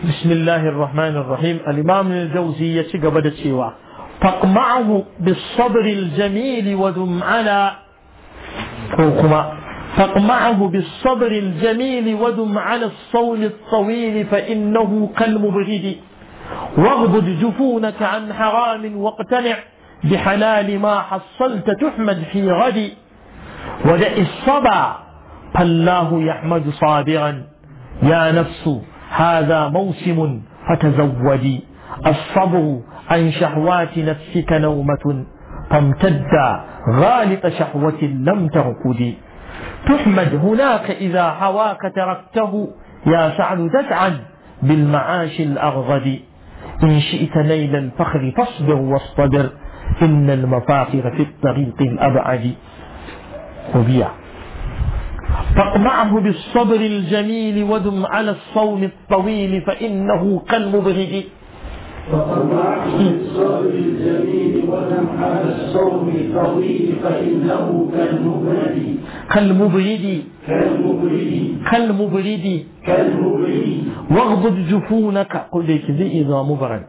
بسم الله الرحمن الرحيم الإمام الجوزي يتقبل سوى فاقمعه بالصبر الجميل ودم على كوكما فاقمعه بالصبر الجميل ودم على الصول الطويل فإنه كالمبغد واغضض جفونك عن حرام واقتنع بحلال ما حصلت تحمد في غد ودع الصبا فالله يحمد صابرا يا نفس هذا موسم فتزودي الصبر عن شهوات نفسك نومة فامتد غالط شهوة لم تركدي تحمد هناك إذا هواك تركته يا سعد تسعد بالمعاش الأغضب إن شئت نيل الفخر فاصبر واصطبر إن المفاخر في الطريق الأبعد وبيع فاقمعه بالصبر الجميل ودم على الصوم الطويل فإنه كالمبغض فقطعت بالصبر الجميل ودم على الصوم الطويل فإنه كالمبرد كالمبرد كالمبرد كالمبرد كالمبرد واغضض جفونك قل لك زي إذا مبرد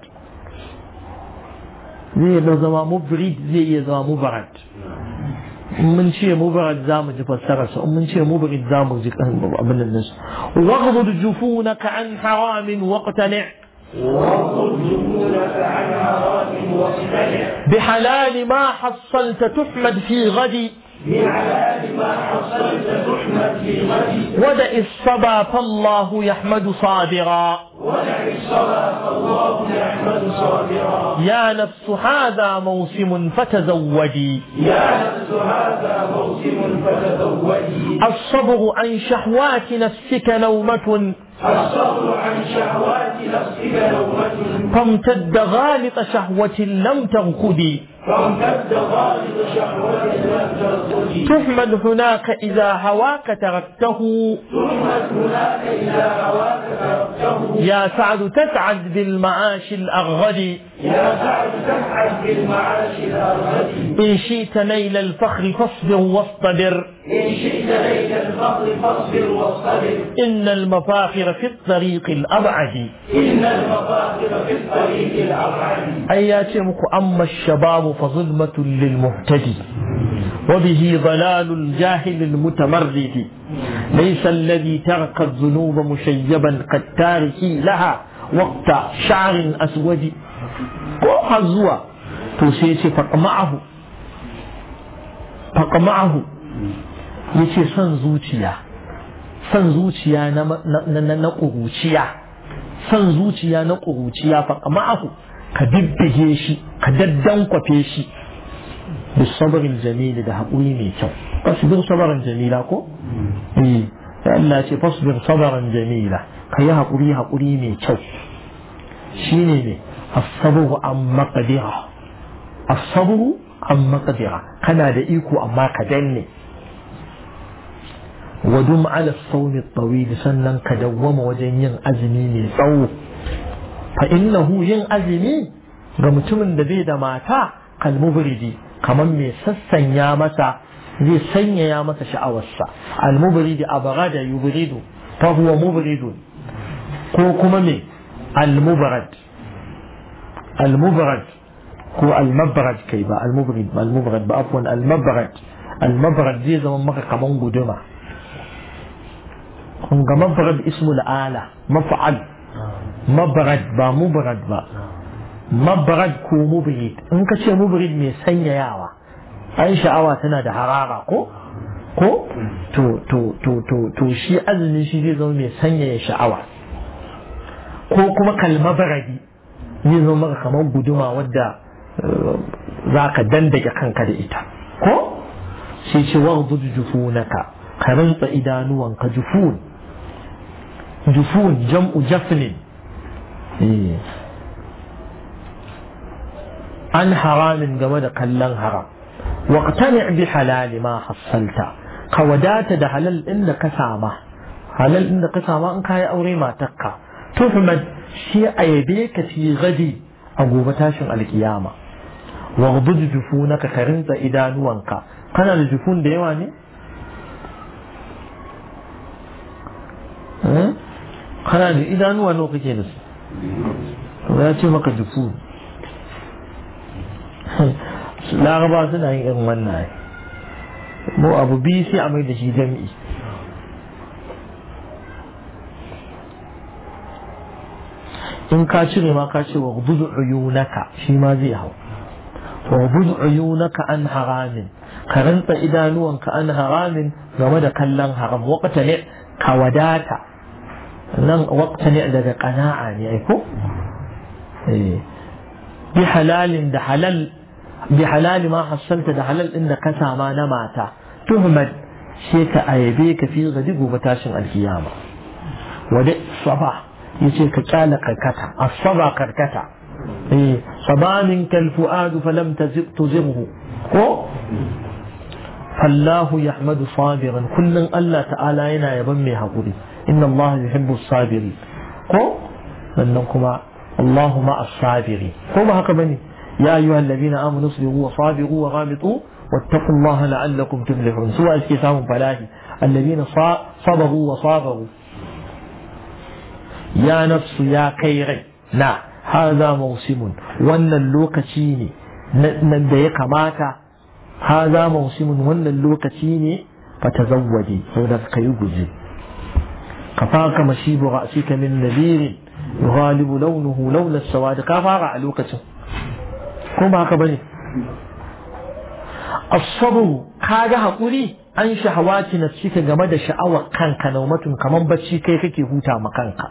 زي إذا مبرد زي إذا مبرد mun ce mubarad za mu ji fassararsa in mun ce mubarid za mu ji abin nan nasu waghdud jufunaka an haramin waqtani' واغض جفونك عن حرام واصطنع بحلال ما حصلت تحمد في غد بحلال ما حصلت تحمد في غد ودع الصبا فالله يحمد صابرا ودع الصلاة فالله يحمد صابرا يا نفس هذا موسم فتزودي يا نفس هذا موسم فتزودي الصبر عن شهوات نفسك نومة الصبر عن شهوات نفسك نومة فامتد غالط شهوة لم تركدي فامتد غالب شهوة لم ترقدي تحمد هناك إذا هواك تركته تهمت هناك إذا هواك تركته يا سعد تسعد بالمعاش الأغد يا سعد تسعد بالمعاش الأرغد إن شئت نيل الفخر فاصبر واصطبر إن شئت ليل الفضل فاصبر واصطبر إن المفاخر في الطريق الأبعد إن المفاخر في الطريق الأبعد أياتمك أما الشباب فظلمة للمهتدي وبه ضلال الجاهل المتمرد ليس الذي ترك الذنوب مشيبا قد تاركي لها وقت شعر أسود ko zuwa to sai ce faƙma'ahu faƙma'ahu ya ce son zuciya son zuciya na na ƙuruciya son zuciya na ƙuruciya faƙma'ahu ka bibbige shi ka daddankwafe shi da sabarin jamili da haƙuri mai kyau fasbir sabarin jamila ko eh sai Allah ce fasbir sabarin jamila ka yi haƙuri haƙuri mai kyau shine ne as-sabru an maqdira as-sabru an maqdira kana da iko amma ka danne wadum ala sawmi tawil sannan ka dawwama wajen yin azumi mai tsawo fa innahu yin azumi ga mutumin da bai da mata kalmubridi kamar mai sassanya masa zai sanyaya masa sha'awarsa almubridi abghada yubridu fa huwa mubridun ko kuma me almubrad almubrad ko almabrad kai ba almubrid ba almubrad ba afwan almabrad almabrad zai zama maka kaman guduma kun ga mabrad ismul ala maf'al mabrad ba mubrad ba mabrad ko mubrid in ka ce mubrid mai sanyayawa ai sha'awa tana da harara ko ko to to to to to shi azumi shi zai zama mai sanyaya sha'awa ko kuma kalmabaradi zai zama maka kamar guduma wadda za ka dandake kanka da ita ko sai ce waghdud jufunaka ka rantsa idanuwanka jufun jufun jam'u jafnin an haramin game da kallon haram waqtani bi halali ma hassalta ka wadata da halal din da ka sama halal din da ka sama in kayi aure matarka tuhmad shi a yabe ka fi gadi a gobe tashin alkiyama waghdud jufunaka ka rinsa idanuwanka kana da jufun da yawa ne kana da idanuwa nawa kake da su ya ce maka dufu laraba suna yin irin wannan mu abu biyu sai a mai da shi jami'i in ka cire ma ka ce wa buzu uyunaka shi ma zai hau wa buzu uyunaka an haramin ka rantsa idanuwanka an haramin game da kallon haram wakata ne ka wadata nan wakata ne daga kana'a ne ai ko bi halalin da halal bi halali ma hassalta da halal din da ka sama na mata tuhmad sai ka ayabe ka fi gadi gobe tashin alkiyama wada saba yace ka kyala karkata asaba karkata eh sabanin kal fuadu falam tazib tuzirhu ko fallahu yahmadu sabiran kullun Allah ta'ala yana yaban mai hakuri inna Allah yuhibbu sabiri ko sannan kuma Allahu ma as-sabiri ko ba haka bane ya ayyuhal ladina amanu sabiru wa sabiru wa ghabitu واتقوا الله لعلكم تفلحون سواء استسام فلاحي الذين صبروا وصابروا يا نفس يا كيري لا هذا موسم وان اللوكتيني ندي كماتا هذا موسم وان اللوكتيني فتزودي هذا كيوجي كفاك مشيب رأسك من نذير يغالب لونه لون السواد كفاك على لوكتين كما هكذا asabu kaga hakuri an shahawati nafsika game da sha'awar kanka naumatun kaman bacci kai kake huta ma kanka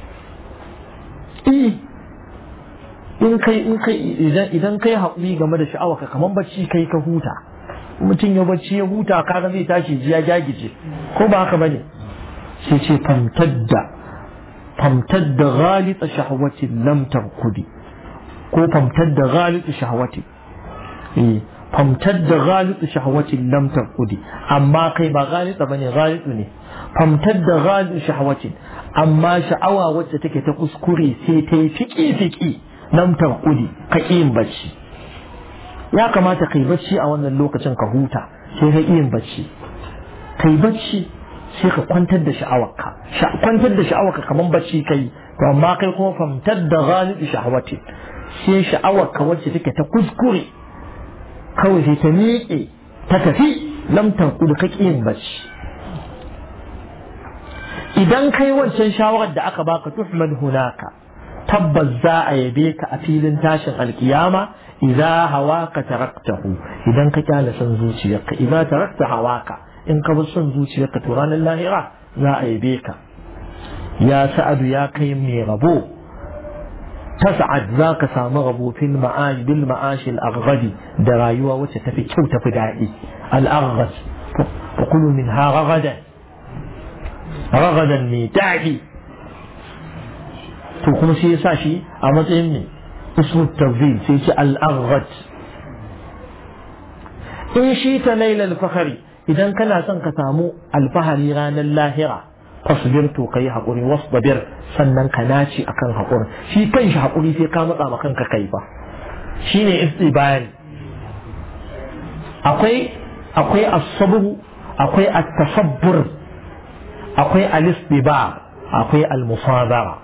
in kai in kai idan idan kai hakuri game da sha'awar ka kaman bacci kai ka huta mutum ya bacci ya huta kaga zai tashi ji ya jagije ko ba haka bane sai ce famtadda famtadda ghalita shahwatin lam tarkudi ko famtadda ghalita shahwati eh famtadda ghalita shahwatin lam tarkudi amma kai ba ghalita bane ghalitu ne famtadda ghalita shahwatin amma sha'awa wacce take ta kuskure sai ta yi fiki fiki lam tarkudi ka yin bacci ya kamata kai bacci a wannan lokacin ka huta sai ka yin bacci kai bacci sai ka kwantar da sha'awarka kwantar da sha'awarka kaman bacci kai to amma kai kuma famtar da ghalib shahawati sai sha'awarka wacce take ta kuskure kawai sai ta miƙe ta tafi lam tanqud ka yin bacci idan kai wancan shawarar da aka baka tuhmad hunaka tabbas za a yabe ka a filin tashin alkiyama idza hawaka taraktahu idan ka kyale son zuciyarka idza tarakta hawaka in ka bi son zuciyarka to ranar lahira za a yabe ka ya sa'adu ya kai mai rabo tas'ad za ka samu rabo fil ma'ash bil ma'ash al aghadi da rayuwa wacce tafi kyau tafi daɗi al aghad fa kulu min ha ragadan ragadan mai daɗi to kuma sai ya sa shi a matsayin ne ismu tawzil sai ce al aghad in shi ta lailal fakhari idan kana son ka samu alfahari ranar lahira fasbir to kai haƙuri wasbir sannan ka naci akan haƙuri shi kanshi haƙuri sai ka matsa ma kanka kai ba shine istibari akwai akwai as-sabr akwai at-tasabbur akwai al-istibar akwai al-musadara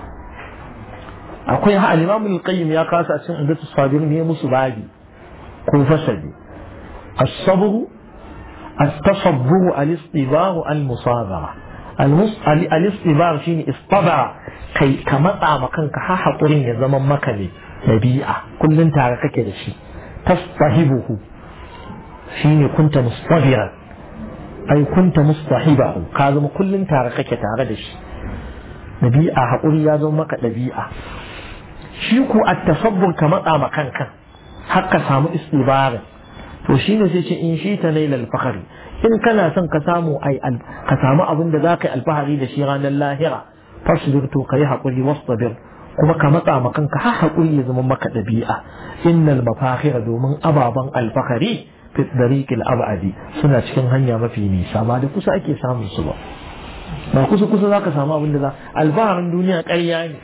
akwai al-imam al-qayyim ya kasa cikin indatu sabir ne musu babi ko fasali as-sabr التصبر الاصطبار المصابرة الاصطبار شيني اصطبر كي كمطع مكانك ها حقرين يا زمن مكني نبيئة كل انت عرفك كده شي تصطهبه شيني كنت مصطبرا أي كنت مصطحبه كازم كل انت عرفك تعرف شي نبيئة حقري يا زمن مكة نبيئة شيكو التصبر كمطع مكانك حق سامو استبارا to shi ne sai ce in shi ta nailal fakari in kana son ka samu ai ka samu abin da zaka yi alfahari da shi ranar lahira fasbir to kai hakuri wasbir kuma ka matsa ma kanka har hakuri ya zama maka dabi'a innal mafakhira domin ababan alfahari fi dariqil abadi suna cikin hanya mafi nisa ba da kusa ake samun su ba ba kusa kusa zaka samu abin da za alfaharin duniya ƙarya ne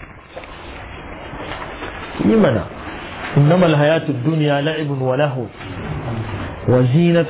yi mana إنما الحياة الدنيا لعب ولهو وزينة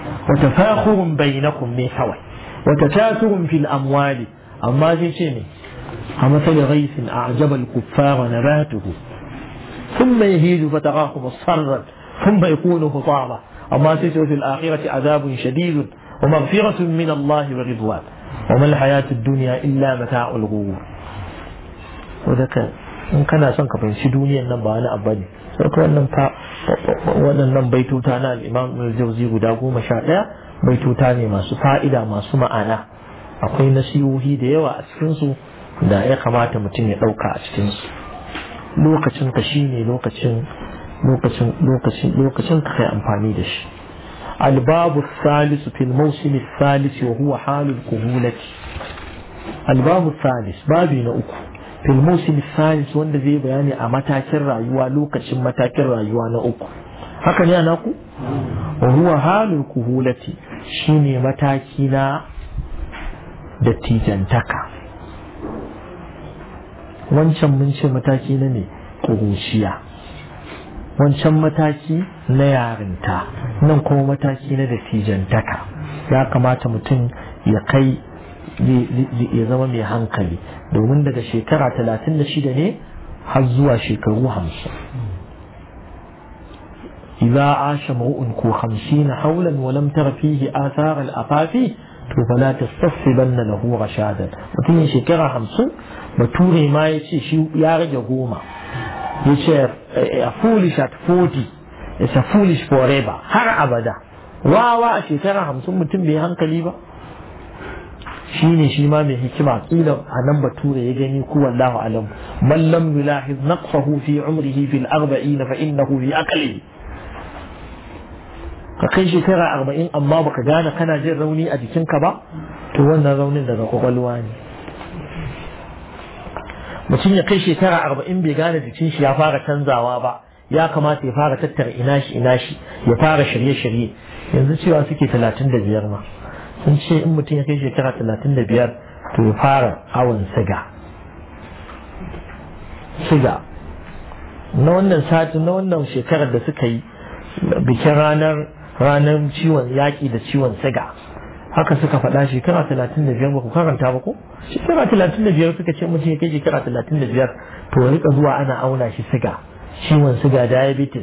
وتفاخر بينكم من حوى وتكاثر في الأموال أما شيء كمثل غيث أعجب الكفار نباته ثم يهيج فتراه مصفرا ثم يكون حطاما أما تجد في الآخرة عذاب شديد ومغفرة من الله ورضوان وما الحياة الدنيا إلا متاع الغرور وذكر in kana son ka fahimci duniyan nan ba wani abu ne sai ka wannan fa waɗannan baituta na al-Imam al-Jawzi guda goma sha ɗaya baituta ne masu fa'ida masu ma'ana akwai nasihohi da yawa a cikin su da ya kamata mutum ya ɗauka a cikin su lokacin ka shine lokacin lokacin lokacin lokacin ka kai amfani da shi الباب الثالث في الموسم الثالث وهو حال الكهولة الباب الثالث بابي نأكو في الموسم الثالث wanda zai bayani a matakin rayuwa lokacin matakin rayuwa na uku haka ne ana ku wa huwa halul kuhulati shine mataki na dattijantaka wancan mun ce mataki na ne kuruciya wancan mataki na yarinta nan kuma mataki na dattijantaka ya kamata mutum ya kai ya zama mai hankali domin daga shekara talatin da shida ne har zuwa shekaru hamsin إذا عاش مرء كو خمسين حولا ولم تر فيه آثار الأفاف فلا تستصحبن له رشادا mutum shekara hamsin bature ma ya ce shi ya rage goma ya ce a foolish at 40 it's a foolish forever har abada wawa a shekara hamsin mutum bai hankali ba shi ne shi ma mai hikima kila a nan bature ya gani ku wallahu alam man lam yulahiz naqsahu fi umrihi fil arba'in fa innahu fi aqlihi ka kai shekara arba'in amma baka gane kana jin rauni a jikinka ba to wannan raunin daga kwakwalwa ne mutum ya kai shekara arba'in bai gane jikin shi ya fara canzawa ba ya kamata ya fara tattara ina shi ina shi ya fara shirye-shirye yanzu cewa suke talatin da biyar ma sun ce in mutum ya kai shekara talatin da biyar to ya fara awon siga siga na wannan satin na wannan shekarar da suka yi bikin ranar ranar ciwon yaƙi da ciwon siga haka suka faɗa shekara talatin da biyar ba ku karanta ba ko shekara talatin da biyar suka ce mutum ya kai shekara talatin da biyar to ya rika zuwa ana auna shi siga ciwon siga diabetes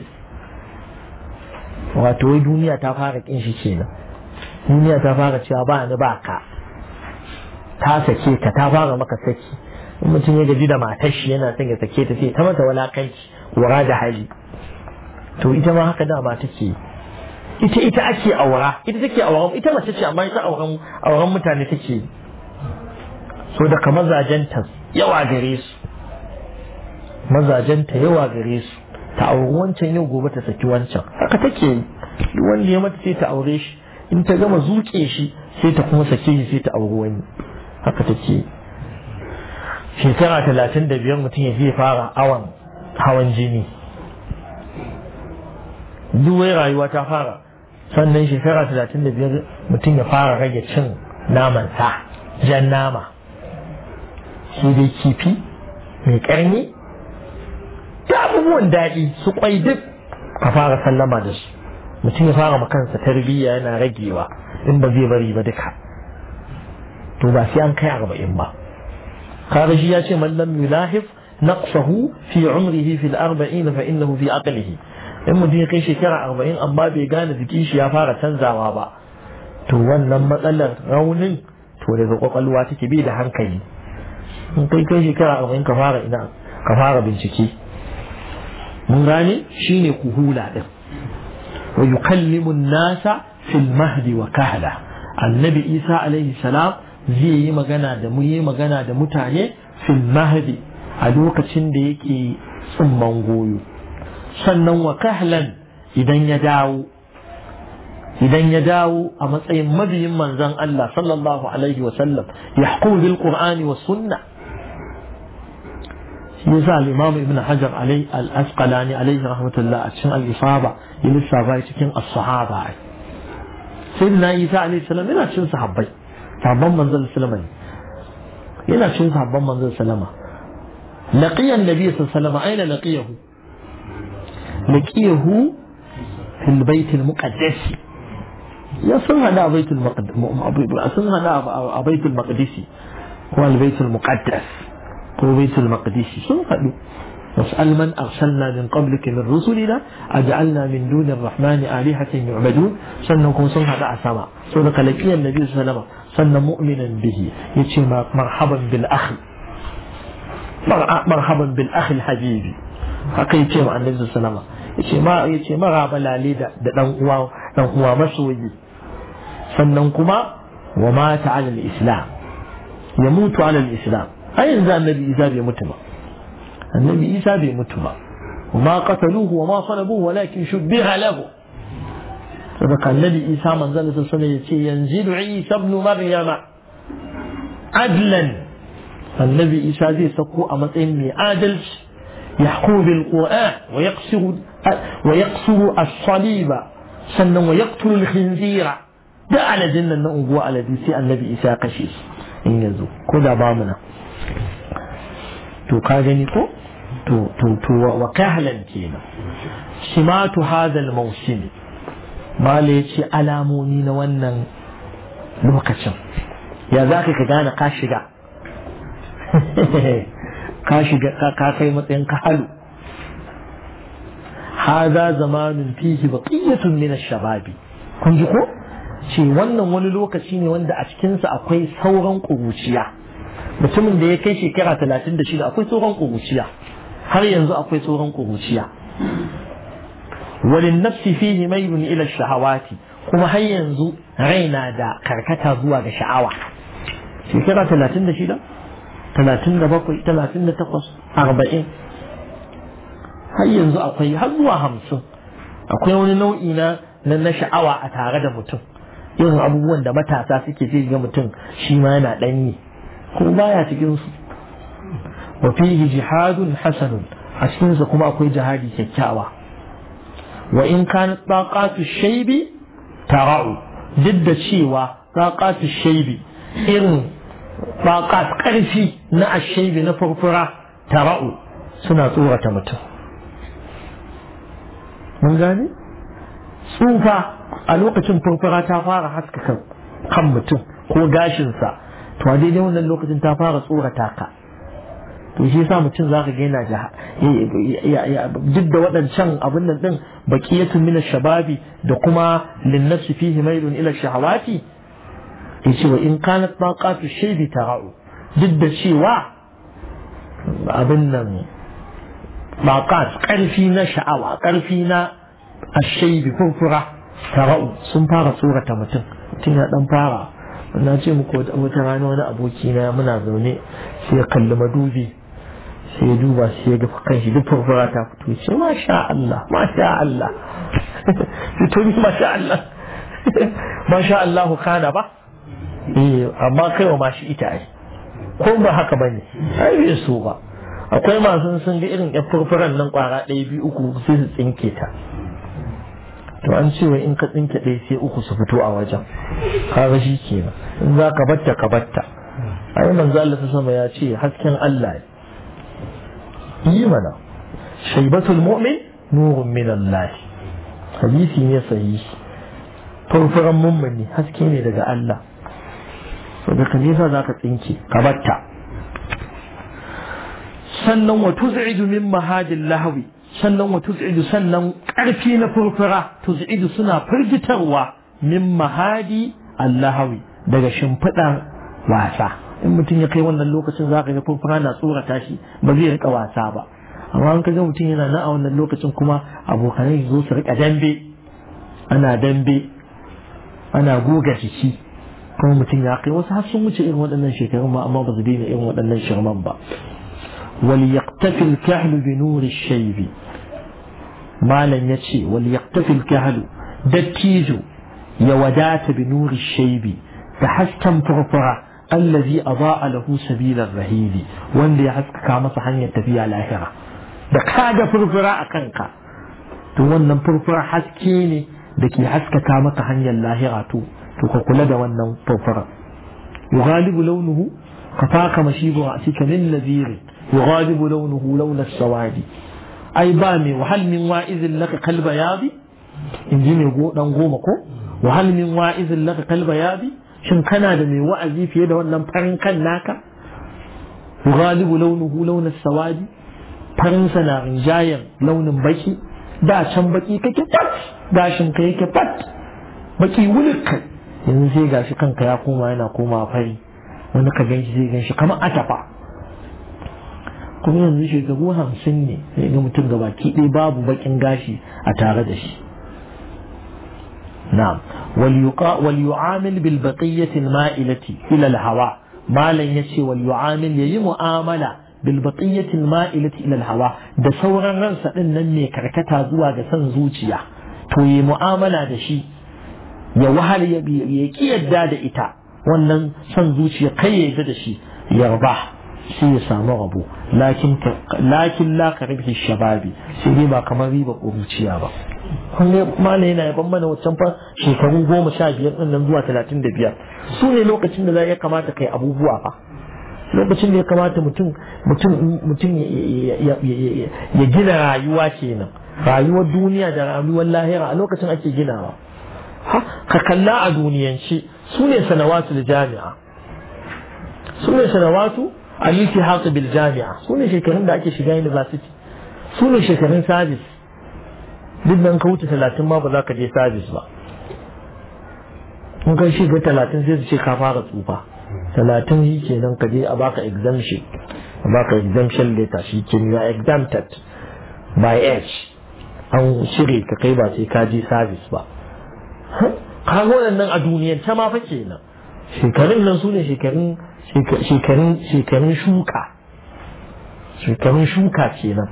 wato wai duniya ta fara kin shi kenan duniya ta fara cewa ba ni ba ka ta sake ka ta fara maka saki in mutum ya gaji da matar shi yana son ya sake ta sai ta mata walakanci wara da hali to ita ma haka dama take ita ita ake aura ita take auren ita mace ce amma ita auren auren mutane take so daga mazajenta yawa gare su mazajenta yawa gare su ta auri wancan yau gobe ta saki wancan haka take yi wanda ya mata sai ta aure shi in ta gama zuke shi sai ta kuma sake shi sai ta auri wani haka take yi shekara talatin da biyar mutum ya zai fara awon hawan jini duwai rayuwa ta fara sannan shekara talatin da biyar mutum ya fara rage cin naman sa jan nama shi dai kifi mai karni da abubuwan daɗi su kwai duk ka fara sallama da su mutum ya fara makansa tarbiyya yana ragewa in ba zai bari ba duka to ba sai an kai arba'in ba kaga shi ya ce man lam yulahif naqsahu fi umrihi fi al-arba'in fa innahu fi aqlihi in mutum ya kai shekara arba'in amma bai gane jikin shi ya fara canzawa ba to wannan matsalar raunin to daga kwakwalwa take bai da hankali in kai kai shekara arba'in ka fara ina ka fara bincike mun gane shine kuhula din wa yukallimu nasa fil mahdi wa kahla annabi isa alaihi salam zai yi magana da mu yi magana da mutane fil mahdi a lokacin da yake tsumman goyo sannan wa kahlan idan ya dawo idan ya dawo a matsayin mabiyin manzon Allah sallallahu alaihi wa sallam yahkum bil qur'ani was sunna shi yasa al-imam ibn hajar alai al-asqalani alaihi rahmatullah a cikin al-isaba ya lissafa cikin as-sahaba sayyidina isa alaihi salam yana cikin sahabbai sahabban manzon sallama yana cikin sahabban manzon sallama laqiya an-nabi sallallahu alaihi wasallam aina laqiyahu لقيه في البيت المقدس يا sun hada a baitul maqdis sun hada a baitul maqdis ko al baitul muqaddas ko baitul maqdis sun haɗu واسأل من أرسلنا من قبلك من رسلنا أجعلنا من دون الرحمن آلهة يعبدون سنكون سنها دع سما سنك لقي النبي صلى الله عليه وسلم سن مؤمنا به يتي مرحبا بالأخ مرحبا بالأخ الحبيبي haka yace ma annabi sallallahu alaihi yace ma yace maraba lale da da dan uwa dan uwa masoyi sannan kuma wa mata ala al-islam ya mutu ala al-islam ai yanzu annabi isa bai mutu ba annabi isa bai mutu ba وما قتلوه وما صلبوه ولكن شبه له صدق النبي عيسى من ذلك السنة ينزل عيسى ابن مريم عدلا النبي عيسى زي سقو أمتين من عادل يحكم بالقرآن ويقصر ويقصر الصليب سنة ويقتل الخنزير ده على جنة نقوى على دي سي النبي عيسى قشيس إن يزو كذا بامنا تو كاجني كو to to to wa kahlan kenan simatu hadal mawsim mala yace alamomi na wannan lokacin ya za ka gane ka shiga ka shiga ka kai matsayin ka halu hada zamanin fihi baqiyatun min ash-shababi kun ji ko ce wannan wani lokaci ne wanda a cikinsa akwai sauran ƙuruciya mutumin da ya kai shekara talatin da shida akwai sauran ƙuruciya har yanzu akwai tsoron ƙuruciya walin nafsi fihi mailun ila shahawati kuma har yanzu raina da karkata zuwa ga sha'awa shekara talatin da shida talatin da bakwai talatin da takwas arba'in har yanzu akwai har zuwa hamsin akwai wani nau'i na na sha'awa a tare da mutum irin abubuwan da matasa suke ce ga mutum shi ma yana ɗanyi kuma baya cikin su وفيه جهاد حسن أشكنز كما أكوي جهادي كيكاوا وإن كانت طاقات الشيب ترعو ضد الشيوة طاقات الشيب إن طاقات قرفي نا الشيب نفرفرة ترعو سنة صورة متو من gane tsufa a lokacin furfura ta fara haskaka kan mutum ko gashinsa to a daidai wannan lokacin ta fara tsorata ka to shi yasa mutum zaka ga yana duk da waɗancan abin nan din baqiyatun min shababi da kuma linnafsi fihi mailun ila shahawati yace wa in kanat taqatu shaybi tara'u duk da cewa abin nan baqat karfi na sha'awa karfi na ashaybi furfura tara'u sun fara tsorata mutum mutum ya dan fara na ce muku wata rana wani aboki na muna zaune sai ya kalli madubi sai ya duba sai ya ga kan shi duk furfura ta fito ce masha Allah masha Allah to ni masha Allah masha Allah kana ba eh amma kai wa mashi ita ai ko ba haka bane ai bai so ba akwai masu sun ga irin yan furfuran nan kwara ɗaya biyu uku sai su tsinke ta to an ce wai in ka tsinke ɗaya sai uku su fito a wajen kaga shi kenan in za ka batta ka batta ai manzo Allah ta sama ya ce hasken Allah yi mana shaibatul mu'min nurun min Allah hadisi ne sahihi furfuran mummuni haske ne daga Allah saboda ka nesa za ka tsinke ka batta sannan wa tuz'idu min mahajin lahawi sannan wa tuz'idu sannan ƙarfi na furfura tuz'idu suna firgitarwa min mahadi allahawi daga shimfiɗar wasa in mutum ya kai wannan lokacin za ka ga furfura na tsorata shi ba zai rika wasa ba amma an kaga mutum yana nan a wannan lokacin kuma abokanai zo su rika dambe ana dambe ana goga jiki kuma mutum ya kai wasu har sun wuce irin waɗannan shekarun ma amma ba su daina irin waɗannan shirman ba وليقتفي الكهل بنور الشيب malam ya ce wal yaktafil kahlu dattijo ya wadata bi nuri shaibi da hasken furfura allazi adaa lahu sabilar rahili wanda ya haskaka masa hanyar tafiya lahira da kaga furfura a kanka to wannan furfura haske ne da ke haskaka maka hanyar lahira to to ka kula da wannan furfura yughalibu launuhu kafaka mashibu a cikin nadhiri yughalibu launuhu launa sawadi ai ba mai wahal min wa'izin laka kalba yabi in ji mai dan goma ko wahal min wa'izin laka kalba yabi shin kana da mai wa'azi fiye da wannan farin kan naka ghalibu launuhu launin sawadi farinsa na rinjayar launin baki da can baki kake fat gashin ka yake fat baki wulik yanzu sai gashi kanka ya koma yana koma fari wani ka ganshi zai ganshi kamar atafa kuma yanzu shekaru hamsin ne sai ga mutum ga baki ɗaya babu bakin gashi a tare da shi na'am wal yu'amil bil baqiyyati al ma'ilati ila al hawa malan yace wal yu'amil yayi mu'amala bil baqiyyati al ma'ilati ila al hawa da sauran ransa din nan ne karkata zuwa ga san zuciya to yi mu'amala da shi ya wahal ya ki yadda da ita wannan son zuciya kai ya yadda da shi yarba sai ya samu rabo lakin lakin la ka ribhi shababi sai dai ba kamar riba ƙuruciya ba kun ne malai yana yaban mana wancan fa shekaru goma sha biyar ɗin nan zuwa talatin da biyar su ne lokacin da za ya kamata kai abubuwa fa lokacin da ya kamata mutum mutum mutum ya gina rayuwa kenan rayuwar duniya da rayuwar lahira a lokacin ake ginawa ha ka kalla a duniyance su ne sanawatu da jami'a su ne sanawatu al-iltihaq bil jami'a su ne shekarun da ake shiga university su ne shekarun service duk nan ka wuce talatin ma ba za ka je service ba in kai shiga talatin sai su ce ka fara tsufa talatin shi kenan ka je a baka exemption a baka exemption letter shi ke you are exempted by age an shirye ka kai ba sai ka je service ba kaga waɗannan a duniyar ta ma fa kenan shekarun nan su ne shekarun shekarun shekarun shuka shekarun shuka kenan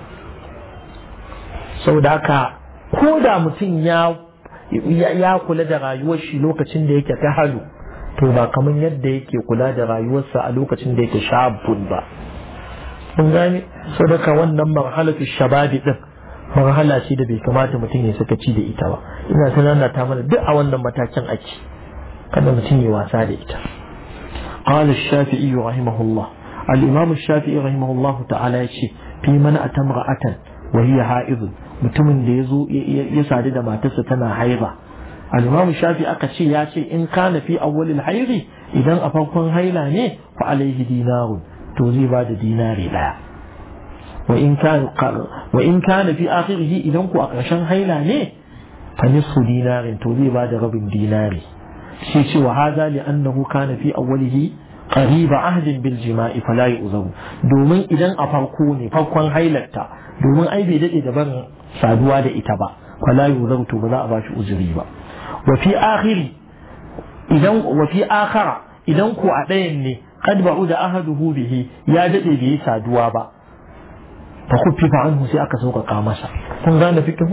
saboda haka ko da mutum ya ya kula da rayuwar shi lokacin da yake ta halu to ba kamar yadda yake kula da rayuwarsa a lokacin da yake shabun ba kun gane sadaka wannan marhalatu shababi din marhala ce da bai kamata mutum ya sakaci da ita ba ina tunana ta mana duk a wannan matakin ake kada mutum ya wasa da ita قال الشافعي رحمه الله الإمام الشافعي رحمه الله تعالى يشي في من أتى امرأة وهي حائض mutumin da ya zo ya sadu da matarsa tana haiba al-imam shafi aka ce ya ce in kana fi awwalil hairi idan a farkon haila ne fa alaihi dinarun to zai ba da dinari daya wa in kana wa in kana fi akhirih idan ku a ƙarshen haila ne fa nisfu dinarin to zai ba da rabin dinari shi ce wa hadha li annahu kana fi awwalihi qariba ahdin bil jima'i fala yu'zaru domin idan a farko ne farkon hailarta domin ai bai dade da barin saduwa da ita ba fala yu'zaru to ba za a bashi uzuri ba wa fi akhiri idan wa fi akhara idan ko a ɗayan ne qad ba'uda ahaduhu bihi ya dade bai yi saduwa ba fa khuffifa anhu sai aka sauƙaƙa masa kun gane fikihu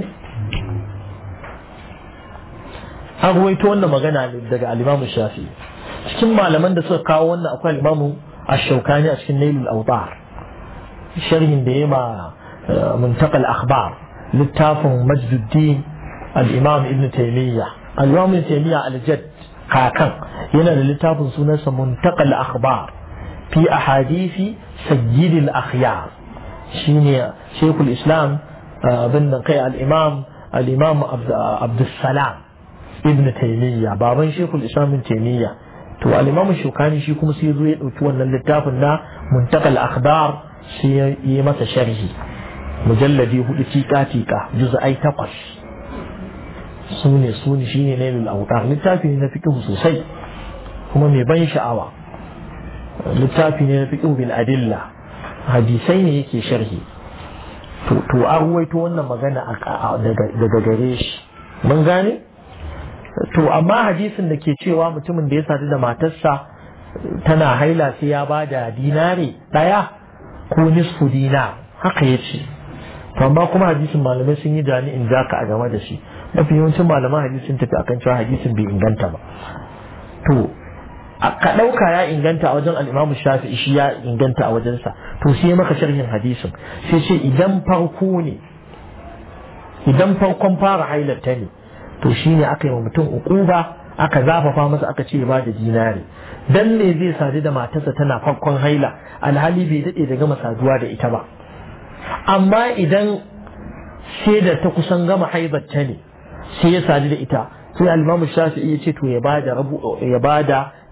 an ruwaito wannan magana daga al-Imam Shafi'i cikin malaman da suka kawo wannan akwai al-Imam Ash-Shawkani a cikin Nailul Awtar sharhin da yema muntaqal akhbar littafin Majduddin al-Imam Ibn Taymiyyah al-Imam Ibn Taymiyyah al-Jadd kakan yana da littafin sunansa muntaqal akhbar fi ahadisi sayyidil akhyar shine Sheikhul Islam bin kai al-Imam al-Imam Abdus Salam ibn taimiyya baban shekul islam ibn taimiyya to al-imam shukani shi kuma sai zo ya dauki wannan littafin na muntakal akhbar sai ya yi masa sharhi mujalladi hudu tika tika juz'ai takwas sune sune shine ne lil awtar littafi ne na fiqh sosai kuma mai ban sha'awa littafi ne na fiqh bil adilla hadisai ne yake sharhi to to an ruwaito wannan magana daga gare shi mun gane to amma hadisin da ke cewa mutumin da ya sadu da matarsa tana haila sai ya ba da dinari ɗaya ko nisfu dina haka ya ce to amma kuma hadisin malamai sun yi jami'in zaka a game da shi mafi yawancin malaman hadisin tafi akan cewa hadisin bai inganta ba to ka ɗauka ya inganta a wajen al'imamu shafi'i shi ya inganta a wajensa to sai maka sharhin hadisin sai ce idan farko ne idan farkon fara hailarta ne to shi ne aka yi wa mutum ukuba aka zafafa masa aka ce ba da dinari dan ne zai sadu da matarsa tana farkon haila alhali bai daɗe da gama saduwa da ita ba amma idan sai da ta kusan gama haibarta ne sai ya sadu da ita sai alimamu shafi'i ya ce to ya bada rabu ya bada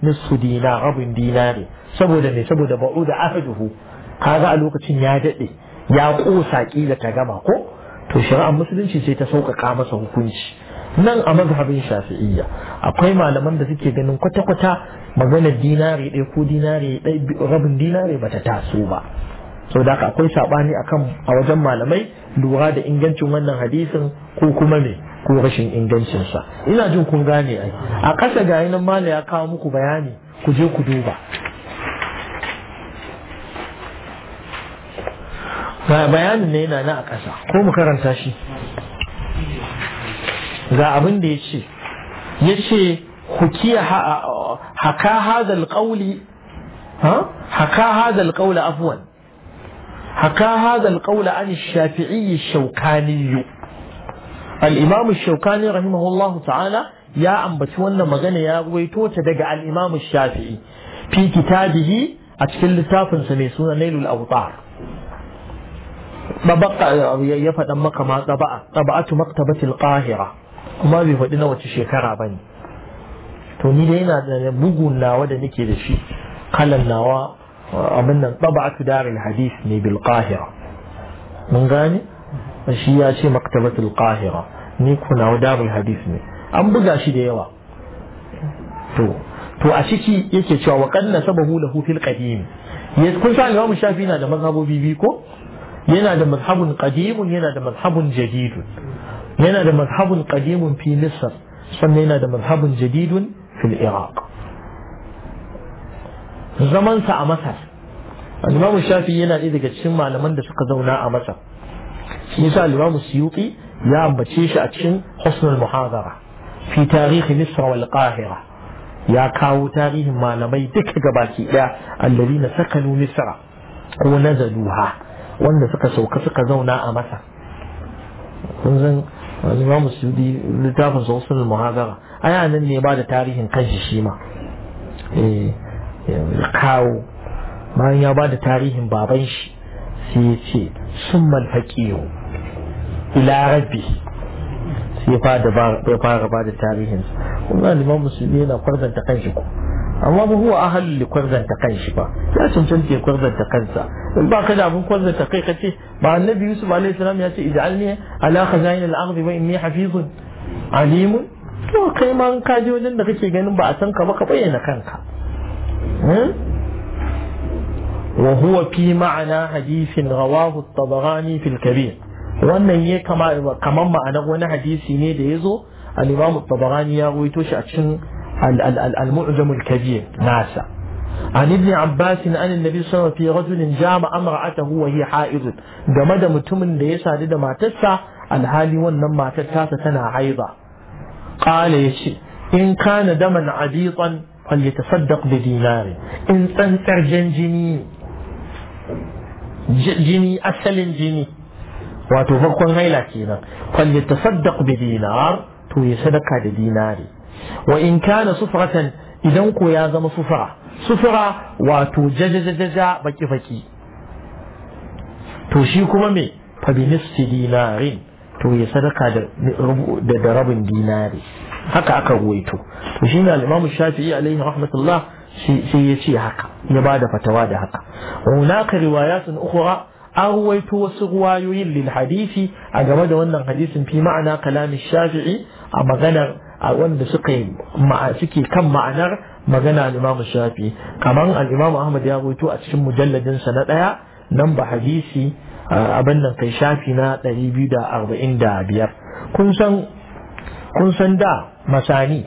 nisfu dinar rabin dinari saboda me saboda ba'u da ahaduhu kaga a lokacin ya dade ya kosa kila ta gama ko to shari'ar musulunci sai ta sauƙaƙa masa hukunci nan a mazhabin shafi'iyya akwai malaman da suke ganin kwata-kwata maganar dinari ɗaya ko dinari ɗaya rabin dinari bata taso ba sau da akwai saɓani akan a wajen malamai lura da ingancin wannan hadisin ko kuma me ko rashin ingancinsa ina jin kun gane ai a ƙasa ga nan mala ya kawo muku bayani ku je ku duba ga bayanin ne yana na a ƙasa ko mu karanta shi ga abin da ya ce ya ce hukiya haka hadal ƙauli haka hadal ƙauli afuwan haka hadal ƙauli an shafi'i shaukaniyu الإمام الشوكاني رحمه الله تعالى يا أم بتوانا مغانا يا ويتو تدقى الإمام الشافعي في كتابه أتكل تافن سميسون نيل الأوطار طبقة يفد أمك ما طبعة طبعة مكتبة القاهرة kuma bai faɗi na wace shekara ba ne to ni dai yana da bugun nawa da nake da shi kalan nawa abin nan tabatu daril hadith ne bil qahira mun gane shi ya ce maktabatul qahira ni kuna darul hadith ne an buga shi da yawa to to a ciki yake cewa wa qad nasabahu lahu fil qadim kun sa Imam Shafi na da mazhabobi biyu ko yana da mazhabun qadimun yana da mazhabun jadidun yana da mazhabun qadimun fi Misr sannan yana da mazhabun jadidun fil Iraq zaman sa a Masar Imam Shafi yana ɗaya daga cikin malaman da suka zauna a Masar shi yasa Imam Suyuti ya ambace shi a cikin Husnul Muhadara fi tarihi Misr wal Qahira ya kawo tarihin malamai duka gabaki daya alladhina sakanu Misra ko nazaluha wanda suka sauka suka zauna a Masar kun san Imam Suyuti littafin sa Husnul Muhadara aya nan ne ba da tarihin kanshi shi ma eh kawo bayan ya ba da tarihin baban shi sai ya ce sun malfaƙiyo ila rabbi sai ya fara ba da tarihinsa kuma liman musulmi yana kwarzanta kanshi ko amma ba huwa ahalin li kwarzanta kanshi ba ya cancanta ya kwarzanta kansa in ba ka da abin kwarzanta kai ka ce ba annabi yusuf alaihi salam ya ce ij'alni ala khazain al-ardi wa inni hafizun alimun to kai ma ka je wajen da kake ganin ba a san ka ba ka bayyana kanka وهو في معنى حديث رواه الطبراني في الكبير wannan ya kama kaman ma'anar wani hadisi ne da ya zo al-Imam tabarani ya rawaito shi a cikin al-Mu'jam al-Kabir nasa an ibn Abbas an annabi sallallahu alaihi wasallam fi rajulin jama amra'atahu wa hiya ha'id game da mutumin da ya sadu da matarsa alhali wannan matar tasa tana haiza qala yace in kana daman aditan falyatasaddaq bi dinari in tsantsar jan jini jini asalin jini wato farkon haila kenan fal yatasaddaq bi dinar to ya sadaka da dinari wa in kana sufratan idan ko ya zama sufra sufra wato jajajaja baki baki to shi kuma me fa bi nisfi dinarin to ya sadaka da da rabin dinari haka aka ruwaito to shine al-Imam Shafi'i alaihi rahmatullah sai ya ce haka ya ba da fatawa da haka hunaka riwayatun ukhra an ruwaito wasu ruwayoyin lil hadisi a game da wannan hadisin fi ma'ana kalamin shafi'i a maganar a wanda suka yi suke kan ma'anar magana al-imam shafi'i kamar al-imam ahmad ya ruwaito a cikin mujalladin sa na daya nan ba hadisi abin nan kai shafi na 245 kun san kun san da masanid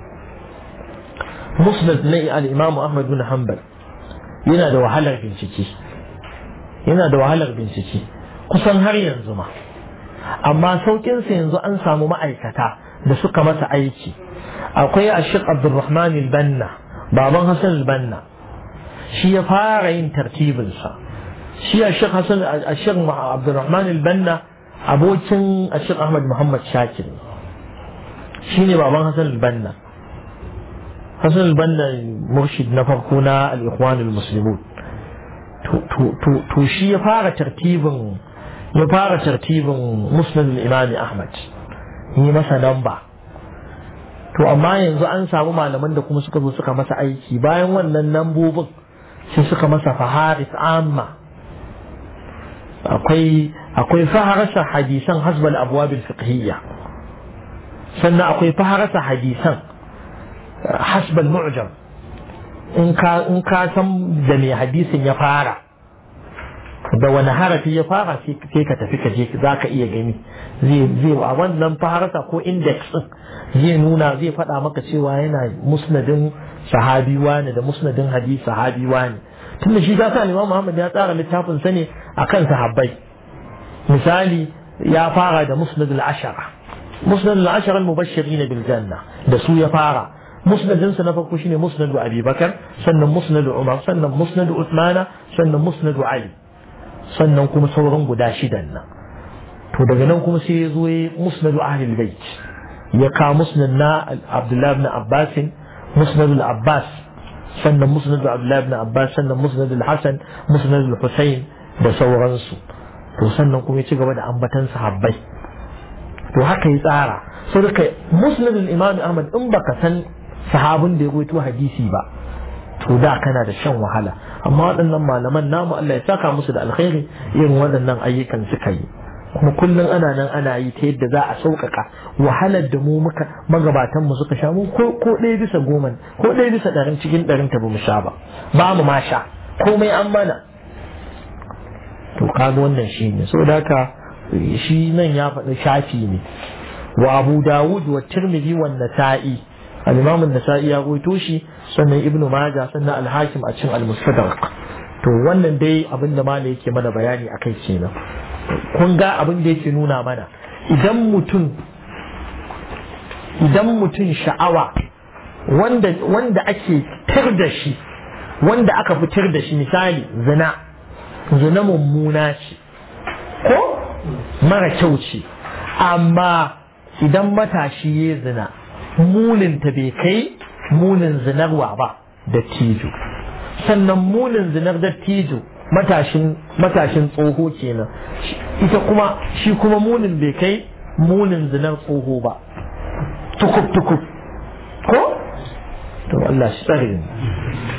musnad na al-imam Ahmad bin Hanbal yana da wahalar bincike yana da wahalar bincike kusan har yanzu ma amma saukin sa yanzu an samu ma'aikata da suka masa aiki akwai Ashik Abdulrahman al-Banna baban Hassan al-Banna shi ya fara yin tartibin sa shi Ashik Hassan Ashik Abdulrahman al-Banna abokin Ashik Ahmad Muhammad Shakir shine baban Hassan al-Banna Hassan al-Banna murshid na farko na al-Ikhwan al-Muslimun to shi ya fara tartibin ya fara tartibin Musnad al-Imam Ahmad yi masa namba to amma yanzu an samu malaman da kuma suka zo suka masa aiki bayan wannan lambobin sai suka masa faharis amma akwai akwai faharasa hadisan hasbal abwabil fiqhiyya sannan akwai faharasa hadisan hasbal mu'jam in ka in ka san da me hadisin ya fara da wani harafi ya fara sai ka tafi ka je za ka iya gani zai zai a wannan faharasa ko index zai nuna zai faɗa maka cewa yana musnadin sahabi wani da musnadin hadisi sahabi wani tunda shi ga sa Imam Muhammad ya tsara littafin sa ne akan sahabbai misali ya fara da musnad al-ashara musnad al-ashara al-mubashirin bil janna da su ya fara musnadin sa na farko shine musnad Abi Bakar sannan musnad Umar sannan musnad Uthmana sannan musnad Ali sannan kuma sauran guda shidan nan to daga nan kuma sai ya zo ya musnad Ahlul Bait ya ka musnad na Abdullah ibn Abbas musnad al-Abbas sannan musnad Abdullah ibn Abbas sannan musnad al-Hasan musnad al-Husayn da sauransu to sannan kuma ya ci gaba da ambatan sahabbai to haka ya tsara so da kai musnad al-Imam Ahmad in baka san sahabin da ya goyito hadisi ba to da kana da shan wahala amma waɗannan malaman namu Allah ya saka musu da alkhairi irin waɗannan ayyukan suka yi kuma kullum ana nan ana yi ta yadda za a sauƙaƙa wahalar da mu muka magabatan mu suka sha mu ko ko ɗaya bisa goma ko ɗaya bisa ɗarin cikin ɗarin ta ba mu sha ba ba mu ma sha komai an mana to kaga wannan shi ne saboda haka shi nan ya faɗi shafi ne wa abu dawud wa tirmidhi wa nasa'i al-imam an-nasa'i ya goyito shi sannan ibnu majah sannan al-hakim a cikin al-mustadrak to wannan dai abin da malai yake mana bayani akai kenan kun ga abin da yake nuna mana idan mutum idan mutum sha'awa wanda wanda ake tar da shi wanda aka fitar da shi misali zina zina mummuna ce ko mara kyau ce amma idan matashi ya zina muninta bai kai munin zinarwa ba da tijo sannan munin zinar da tijo matashin matashin tsoho kenan ita kuma shi kuma munin bai kai munin zinar tsoho ba tukub tukub ko to Allah shi tsare